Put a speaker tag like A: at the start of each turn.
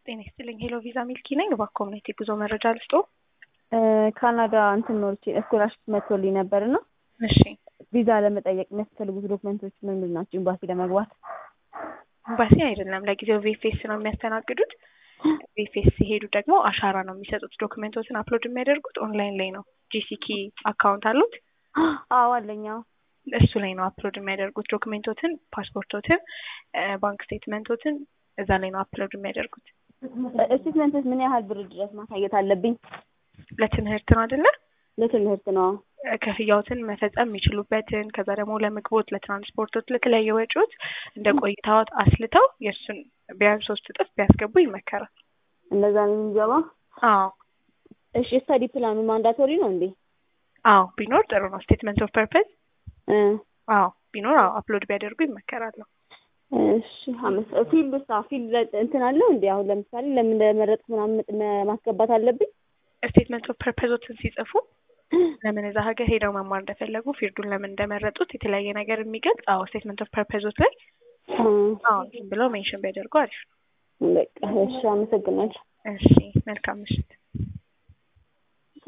A: ጤና ይስጥልኝ። ሄሎ ቪዛ ሚልኪ ነኝ። እባክዎ ምን የጉዞ መረጃ ልስጦ?
B: ካናዳ እንትን ኖርቼ ስኮላርሽፕ መጥቶልኝ ነበር እና
A: እሺ
B: ቪዛ ለመጠየቅ የሚያስፈልጉት ዶክመንቶች ምን ምን ናቸው? ኤምባሲ ለመግባት
A: ኤምባሲ አይደለም፣ ለጊዜው ቪኤፍኤስ ነው የሚያስተናግዱት። ቪኤፍኤስ ሲሄዱ ደግሞ አሻራ ነው የሚሰጡት። ዶክመንቶችን አፕሎድ የሚያደርጉት ኦንላይን ላይ ነው። ጂሲኪ አካውንት አሉት?
B: አዎ አለኝ። አዎ
A: እሱ ላይ ነው አፕሎድ የሚያደርጉት ዶክሜንቶትን፣ ፓስፖርቶትን፣ ባንክ ስቴትመንቶትን እዛ ላይ ነው አፕሎድ የሚያደርጉት።
B: ስቴትመንቶች ምን ያህል ብር ድረስ ማሳየት አለብኝ?
A: ለትምህርት ነው አይደለ?
B: ለትምህርት ነው።
A: ክፍያዎትን መፈጸም የሚችሉበትን ከዛ ደግሞ ለምግቦት፣ ለትራንስፖርቶት፣ ለተለያዩ ወጪዎች እንደ ቆይታዎት አስልተው የእሱን ቢያንስ ሶስት እጥፍ ቢያስገቡ ይመከራል።
B: እንደዛ ነው የሚገባ?
A: አዎ
B: እሺ ስታዲ ፕላኑ ማንዳቶሪ ነው እንዴ?
A: አዎ ቢኖር ጥሩ ነው። ስቴትመንት ኦፍ ፐርፐዝ
B: እ
A: አዎ ቢኖር አዎ አፕሎድ ቢያደርጉ ይመከራል።
B: እሺ አመስ ፊልድ ውስጥ ፊልድ እንትን አለው እንዴ? አሁን ለምሳሌ ለምን እንደመረጥኩ ምናምን ማስገባት አለብኝ?
A: ስቴትመንት ኦፍ ፐርፐዞችን ሲጽፉ ለምን እዛ ሀገር ሄደው መማር እንደፈለጉ ፊልዱን ለምን እንደመረጡት የተለያየ ነገር የሚገልጽ አዎ ስቴትመንት ኦፍ ፐርፐዞች ላይ አዎ ዝም ብለው ሜንሽን ቢያደርጉ አሪፍ ነው።
B: በቃ እሺ፣ አመሰግናለሁ።
A: እሺ መልካም ምሽት።